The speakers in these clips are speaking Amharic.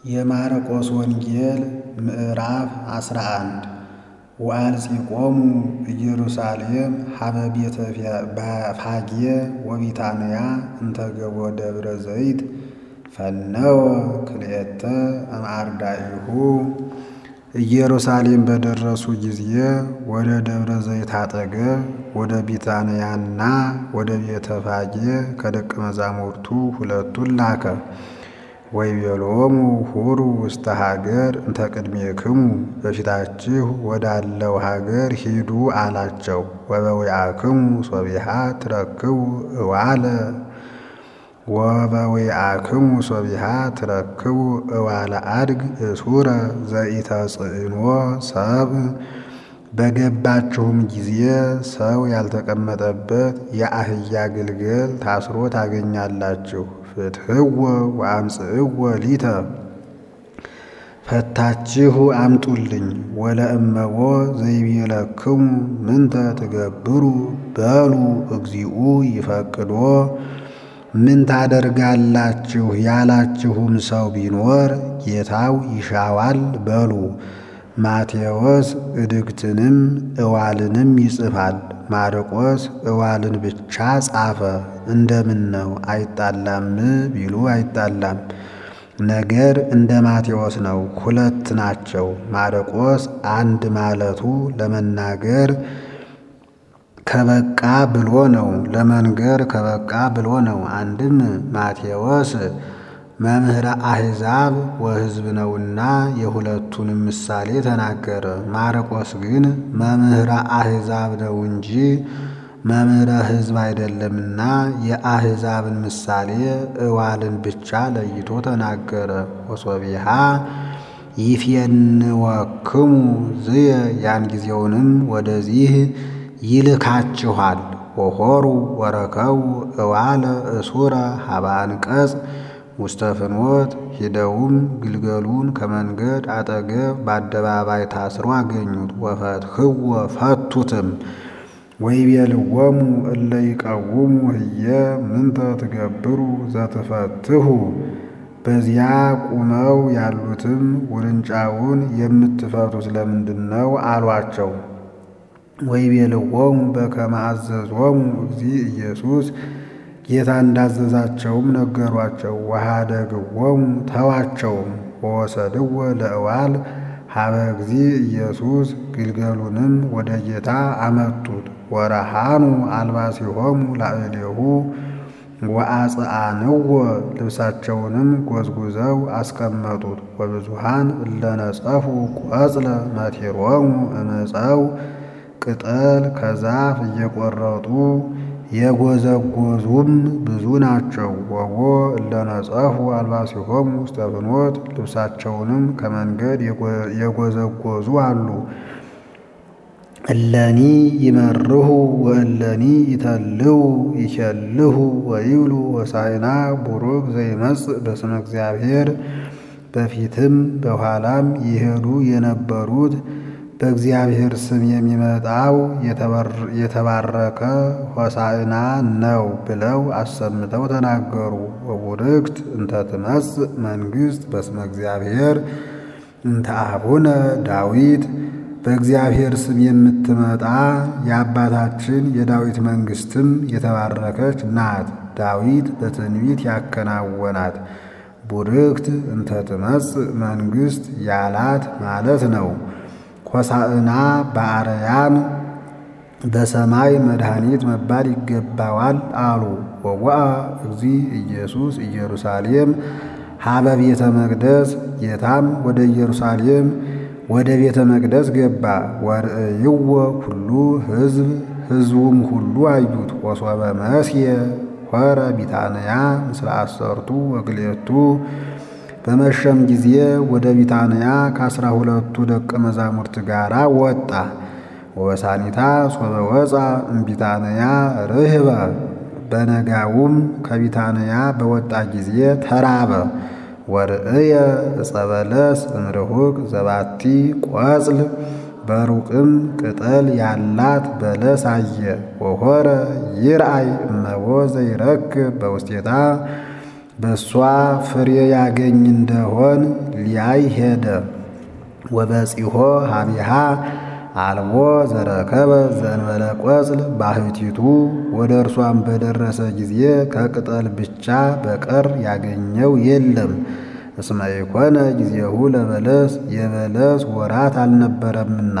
የማርቆስ ወንጌል ምዕራፍ አስራ አንድ ወአልጺቆሙ ኢየሩሳሌም ሀበ ቤተ ፋጌ ወቢታንያ እንተ ገቦ ደብረ ዘይት ፈነወ ክልኤተ እምአርዳኢሁ ኢየሩሳሌም በደረሱ ጊዜ ወደ ደብረ ዘይት አጠገብ ወደ ቢታንያና ወደ ቤተ ፋጌ ከደቀ መዛሙርቱ ሁለቱን ላከ። ወይቤሎሙ ሁሩ ውስተ ሀገር እንተ ቅድሜክሙ በፊታችሁ ወዳለው ሀገር ሂዱ አላቸው። ወበዊአክሙ ሶቢሃ ትረክቡ እዋለ ወበዊአክሙ ሶቢሃ ትረክቡ እዋለ አድግ እሱረ ዘኢተጽእኖ ሰብ በገባችሁም ጊዜ ሰው ያልተቀመጠበት የአህያ ግልገል ታስሮ ታገኛላችሁ። ፍትሕዎ ወአምጽእዎ ሊተ ፈታችሁ አምጡልኝ። ወለእመቦ ዘይቤለክሙ ምንተ ትገብሩ በሉ እግዚኡ ይፈቅዶ ምን ታደርጋላችሁ ያላችሁም ሰው ቢኖር ጌታው ይሻዋል በሉ። ማቴዎስ እድግትንም እዋልንም ይጽፋል። ማርቆስ እዋልን ብቻ ጻፈ። እንደምን ነው አይጣላም ቢሉ አይጣላም። ነገር እንደ ማቴዎስ ነው፣ ሁለት ናቸው። ማርቆስ አንድ ማለቱ ለመናገር ከበቃ ብሎ ነው፣ ለመንገር ከበቃ ብሎ ነው። አንድም ማቴዎስ መምህረ አሕዛብ ወሕዝብ ነውና የሁለቱንም ምሳሌ ተናገረ። ማርቆስ ግን መምህረ አሕዛብ ነው እንጂ መምህረ ሕዝብ አይደለምና የአሕዛብን ምሳሌ እዋልን ብቻ ለይቶ ተናገረ። ወሶቢሃ ይፌንወክሙ ዝየ ያን ጊዜውንም ወደዚህ ይልካችኋል። ወሖሩ ወረከቡ እዋለ እሱረ ሀበ አንቀጽ ውስተ ፍኖት ሂደውም ግልገሉን ከመንገድ አጠገብ በአደባባይ ታስሮ አገኙት። ወፈትሕዎ ፈቱትም። ወይቤልዎሙ እለ ይቀውሙ ህየ ምንተ ትገብሩ ዘትፈትሑ በዚያ ቁመው ያሉትም ውርንጫውን የምትፈቱት ለምንድን ነው አሏቸው። ወይቤልዎሙ በከመ አዘዞሙ እግዚእ ኢየሱስ ጌታ እንዳዘዛቸውም ነገሯቸው። ወኀደግዎሙ ተዋቸውም። ወወሰድዎ ለእዋል ሀበ እግዚእ ኢየሱስ ግልገሉንም ወደ ጌታ አመጡት። ወረሃኑ አልባሲሆሙ ላዕሌሁ ወአጽአንዎ ልብሳቸውንም ጎዝጉዘው አስቀመጡት። ወብዙሃን እለነጸፉ ቆጽለ መቲሮሙ እምፀው ቅጠል ከዛፍ እየቆረጡ የጎዘጎዙም ብዙ ናቸው። ወቦ እለነጸፉ አልባሲሆሙ ውስተ ፍኖት ልብሳቸውንም ከመንገድ የጎዘጎዙ አሉ። እለኒ ይመርሁ ወእለኒ ይተልው ይኬልሁ ወይብሉ ሆሳዕና ቡሩክ ዘይመጽእ በስመ እግዚአብሔር በፊትም በኋላም ይሄዱ የነበሩት በእግዚአብሔር ስም የሚመጣው የተባረከ ሆሳዕና ነው ብለው አሰምተው ተናገሩ። ወቡርክት እንተ ትመጽእ መንግሥት በስመ እግዚአብሔር እንተ አቡነ ዳዊት በእግዚአብሔር ስም የምትመጣ የአባታችን የዳዊት መንግሥትም የተባረከች ናት። ዳዊት በትንቢት ያከናወናት ቡርክት እንተ ትመጽእ መንግሥት ያላት ማለት ነው። ሆሳዕና በአርያም በሰማይ መድኃኒት መባል ይገባዋል አሉ። ወወአ እግዚእ ኢየሱስ ኢየሩሳሌም ሀበ ቤተ መቅደስ ጌታም ወደ ኢየሩሳሌም ወደ ቤተ መቅደስ ገባ። ወርእይዎ ኩሉ ሕዝብ ሕዝቡም ሁሉ አዩት። ወሶበ መስየ ሖረ ቢታንያ ምስለ አሰርቱ ወክልኤቱ በመሸም ጊዜ ወደ ቢታንያ ከአስራ ሁለቱ ደቀ መዛሙርት ጋር ወጣ። ወበሳኒታ ሶበ ወፃ እምቢታንያ ርህበ በነጋውም ከቢታንያ በወጣ ጊዜ ተራበ። ወርእየ ዕፀ በለስ እምርሁቅ ዘባቲ ቆጽል በሩቅም ቅጠል ያላት በለስ አየ። ወሖረ ይርአይ እመቦ ዘይረክብ በውስቴታ በእሷ ፍሬ ያገኝ እንደሆን ሊያይ ሄደ። ወበጺሖ ሀቢሃ አልቦ ዘረከበ ዘእንበለ ቆጽል ባህቲቱ ወደ እርሷም በደረሰ ጊዜ ከቅጠል ብቻ በቀር ያገኘው የለም። እስመ ኢኮነ ጊዜሁ ለበለስ የበለስ ወራት አልነበረምና።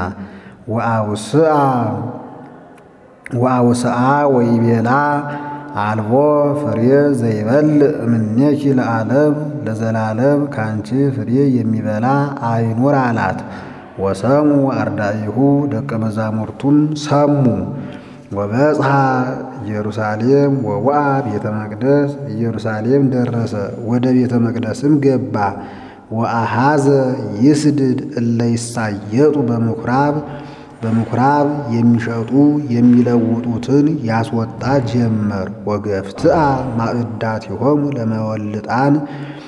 ወአውስአ ወይቤላ አልቦ ፍሬ ዘይበልዕ እምኔኪ ለዓለም ለዘላለም ካንቺ ፍሬ የሚበላ አይኑር አላት። ወሰሙ አርዳኢሁ ደቀ መዛሙርቱን ሰሙ። ወበጽሐ ኢየሩሳሌም ወወአ ቤተ መቅደስ ኢየሩሳሌም ደረሰ፣ ወደ ቤተ መቅደስም ገባ። ወአሃዘ ይስድድ እለ ይሳየጡ በምኩራብ በምኩራብ የሚሸጡ የሚለውጡትን ያስወጣ ጀመር። ወገፍትአ ማዕዳቲሆሙ ለመወልጣን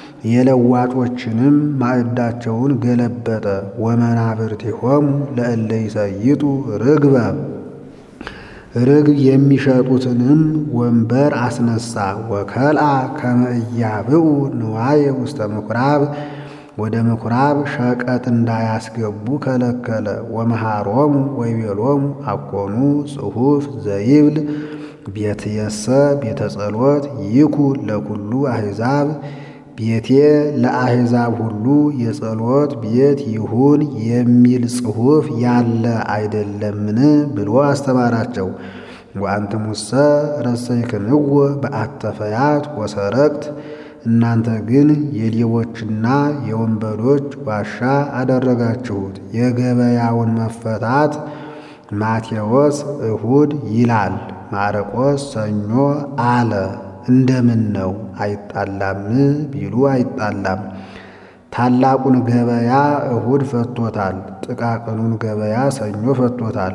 የለዋጮችንም ማዕዳቸውን ገለበጠ። ወመናብርቲሆሙ ለእለ ይሰይጡ ርግበ ርግብ የሚሸጡትንም ወንበር አስነሳ። ወከልአ ከመ ኢያብኡ ንዋየ ውስተ ምኩራብ ወደ ምኩራብ ሸቀጥ እንዳያስገቡ ከለከለ። ወመሃሮሙ ወይቤሎሙ አኮኑ ጽሑፍ ዘይብል ቤትየሰ ቤተ ጸሎት ይኩን ለኩሉ አሕዛብ ቤቴ ለአሕዛብ ሁሉ የጸሎት ቤት ይሁን የሚል ጽሑፍ ያለ አይደለምን ብሎ አስተማራቸው። ወአንትሙሰ ረሰይክምዎ በአተፈያት ወሰረቅት እናንተ ግን የሌቦችና የወንበዶች ዋሻ አደረጋችሁት። የገበያውን መፈታት ማቴዎስ እሁድ ይላል፣ ማርቆስ ሰኞ አለ። እንደምን ነው አይጣላም ቢሉ አይጣላም። ታላቁን ገበያ እሁድ ፈቶታል፣ ጥቃቅኑን ገበያ ሰኞ ፈቶታል።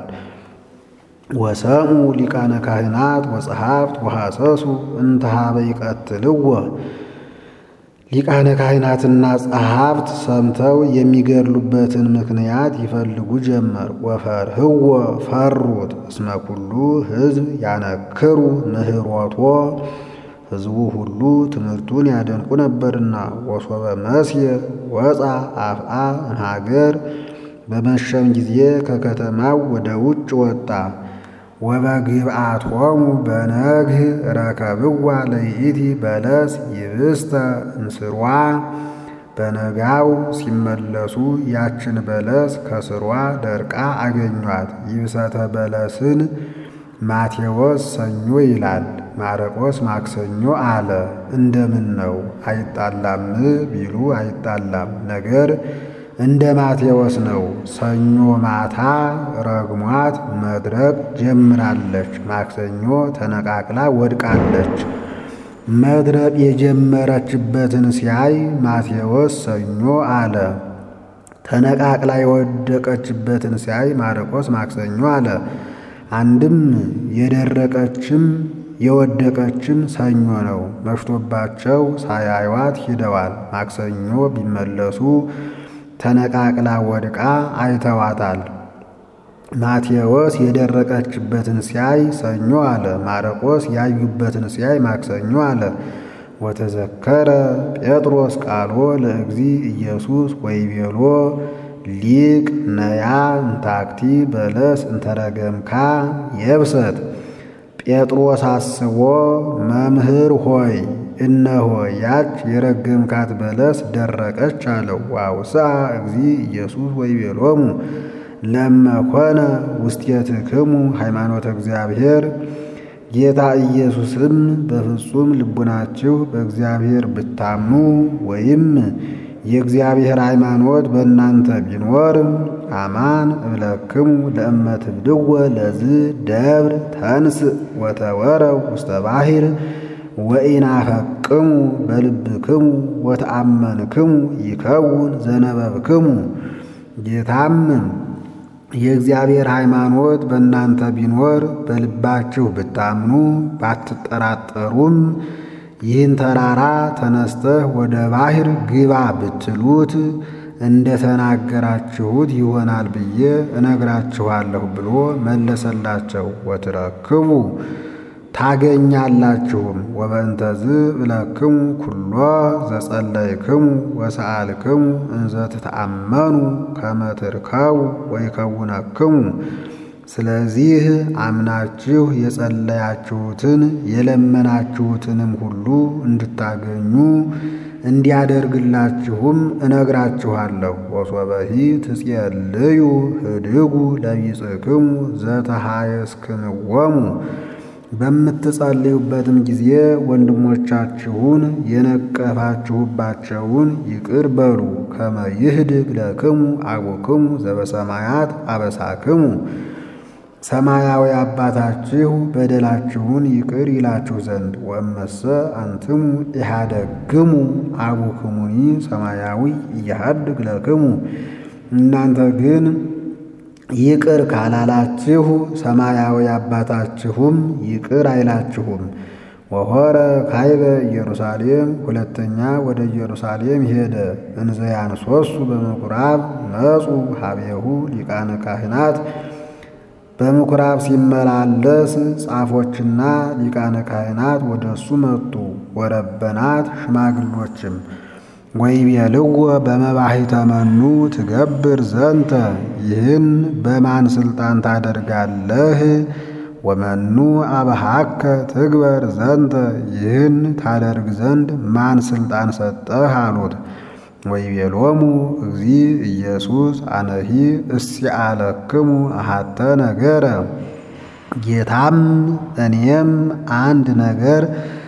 ወሰሙ ሊቃነ ካህናት ወጸሐፍት ወሐሰሱ እንተ ኀበ ይቀትልዎ ሊቃነ ካህናትና ጸሐፍት ሰምተው የሚገድሉበትን ምክንያት ይፈልጉ ጀመር። ወፈርህዎ ፈሩት እስመ ኩሉ ሕዝብ ያነክሩ ምህሮቶ ሕዝቡ ሁሉ ትምህርቱን ያደንቁ ነበርና። ወሶበ መስየ ወፃ አፍአ እምሀገር በመሸም ጊዜ ከከተማው ወደ ውጭ ወጣ። ወበግብአቶሙ በነግህ ረከብዋ ለይእቲ በለስ ይብስተ እንስሯ በነጋው ሲመለሱ ያችን በለስ ከስሯ ደርቃ አገኟት። ይብሰተ በለስን ማቴዎስ ሰኞ ይላል፣ ማርቆስ ማክሰኞ አለ። እንደምን ነው አይጣላም ቢሉ አይጣላም። ነገር እንደ ማቴዎስ ነው። ሰኞ ማታ ረግሟት መድረቅ ጀምራለች። ማክሰኞ ተነቃቅላ ወድቃለች። መድረቅ የጀመረችበትን ሲያይ ማቴዎስ ሰኞ አለ። ተነቃቅላ የወደቀችበትን ሲያይ ማርቆስ ማክሰኞ አለ። አንድም የደረቀችም የወደቀችም ሰኞ ነው። መሽቶባቸው ሳያዩዋት ሂደዋል። ማክሰኞ ቢመለሱ ተነቃቅላ ወድቃ አይተዋታል። ማቴዎስ የደረቀችበትን ሲያይ ሰኞ አለ። ማርቆስ ያዩበትን ሲያይ ማክሰኞ አለ። ወተዘከረ ጴጥሮስ ቃሎ ለእግዚ ኢየሱስ ወይቤሎ ሊቅ ነያ እንታክቲ በለስ እንተረገምካ የብሰት ጴጥሮስ አስቦ መምህር ሆይ እነሆ ያች የረገምካት በለስ ደረቀች አለው። ዋውስአ እግዚ ኢየሱስ ወይቤሎሙ ለመኮነ ውስቴትክሙ ሃይማኖተ እግዚአብሔር ጌታ ኢየሱስም በፍጹም ልቡናችሁ በእግዚአብሔር ብታምኑ ወይም የእግዚአብሔር ሃይማኖት በእናንተ ቢኖር አማን እብለክሙ ለእመ ትብድወ ለዝ ደብር ተንስእ ወተወረው ውስተ ባሕር ወኢናፈቅሙ በልብክሙ ወተአመንክሙ ይከውን ዘነበብክሙ። ጌታም የእግዚአብሔር ሃይማኖት በእናንተ ቢኖር በልባችሁ ብታምኑ ባትጠራጠሩም ይህን ተራራ ተነስተህ ወደ ባሕር ግባ ብትሉት እንደ ተናገራችሁት ይሆናል ብዬ እነግራችኋለሁ ብሎ መለሰላቸው። ወትረክቡ ታገኛላችሁም። ወበእንተዝ ብለክሙ ኩሎ ዘጸለይክሙ ወሰአልክሙ እንዘ ትተአመኑ ከመ ትርከቡ ወይከውነክሙ። ስለዚህ አምናችሁ የጸለያችሁትን የለመናችሁትንም ሁሉ እንድታገኙ እንዲያደርግላችሁም እነግራችኋለሁ። ወሶበሂ ትጼልዩ ህድጉ ለቢጽክሙ ዘተሃየስክምዎሙ በምትጸልዩበትም ጊዜ ወንድሞቻችሁን የነቀፋችሁባቸውን ይቅር በሉ። ከመ ይህድግ ለክሙ አቡክሙ ዘበሰማያት አበሳክሙ ሰማያዊ አባታችሁ በደላችሁን ይቅር ይላችሁ ዘንድ። ወእመሰ አንትሙ ኢሃደግሙ አቡክሙኒ ሰማያዊ ኢያሃድግ ለክሙ እናንተ ግን ይቅር ካላላችሁ ሰማያዊ አባታችሁም ይቅር አይላችሁም። ወሆረ ካይበ ኢየሩሳሌም ሁለተኛ ወደ ኢየሩሳሌም ሄደ። እንዘ ያንሶሱ በምኩራብ መጹ ሀቤሁ ሊቃነ ካህናት በምኩራብ ሲመላለስ ጻፎችና ሊቃነ ካህናት ወደ እሱ መጡ። ወረበናት ሽማግሎችም ወይቤልዎ በመባሂተ መኑ ትገብር ዘንተ ይህን በማን ሥልጣን ታደርጋለህ? ወመኑ አብሃከ ትግበር ዘንተ ይህን ታደርግ ዘንድ ማን ሥልጣን ሰጠህ? አሉት። ወይቤሎሙ እግዚ ኢየሱስ አነሂ እስአለክሙ አሐተ ነገረ ጌታም እኔም አንድ ነገር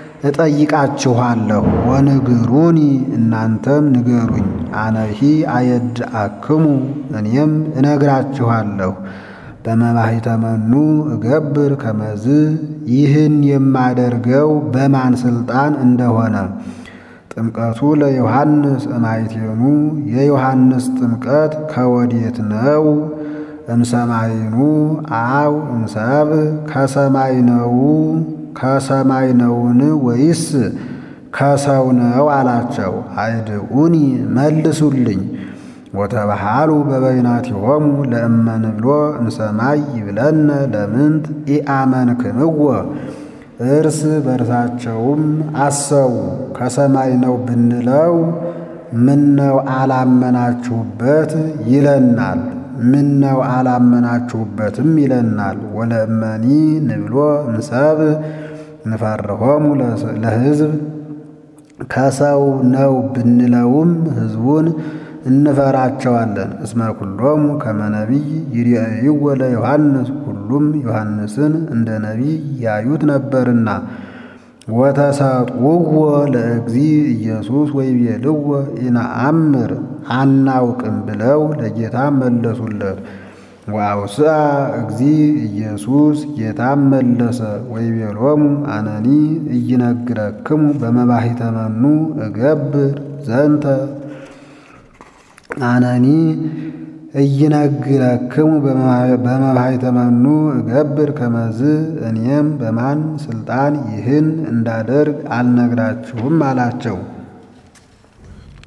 እጠይቃችኋለሁ። ወንግሩኒ እናንተም ንገሩኝ። አነሂ አየድአክሙ እኔም እነግራችኋለሁ። በመባሂተ መኑ እገብር ከመዝ ይህን የማደርገው በማን ሥልጣን እንደሆነ ጥምቀቱ ለዮሐንስ እማይቴኑ የዮሐንስ ጥምቀት ከወዴት ነው? እምሰማይኑ አው እምሰብ ከሰማይ ነው ከሰማይ ነውን ወይስ ከሰው ነው አላቸው። አይድኡኒ መልሱልኝ። ወተባሃሉ በበይናቲሆሙ ለእመንብሎ እምሰማይ ይብለነ ለምንት ኢአመንክምዎ እርስ በርሳቸውም አሰቡ። ከሰማይ ነው ብንለው ምነው አላመናችሁበት ይለናል፣ ምነው አላመናችሁበትም ይለናል። ወለእመኒ ንብሎ እምሰብ ንፈርሆሙ ለሕዝብ ከሰው ነው ብንለውም ሕዝቡን እንፈራቸዋለን። እስመ ኩሎሙ ከመ ነቢይ ይርአይዎ ለዮሐንስ ሁሉም ዮሐንስን እንደ ነቢይ ያዩት ነበርና። ወተሰጥውዎ ለእግዚ ኢየሱስ ወይቤልዎ ኢነአምር አናውቅም ብለው ለጌታ መለሱለት። ወአውስአ እግዚ ኢየሱስ ጌታም መለሰ ወይቤሎሙ አነኒ ኢይነግረክሙ በመባሂተ መኑ እገብር ዘንተ አነኒ ኢይነግረክሙ በመባሂተ መኑ እገብር ከመዝ እኔም በማን ሥልጣን ይህን እንዳደርግ አልነግራችሁም አላቸው።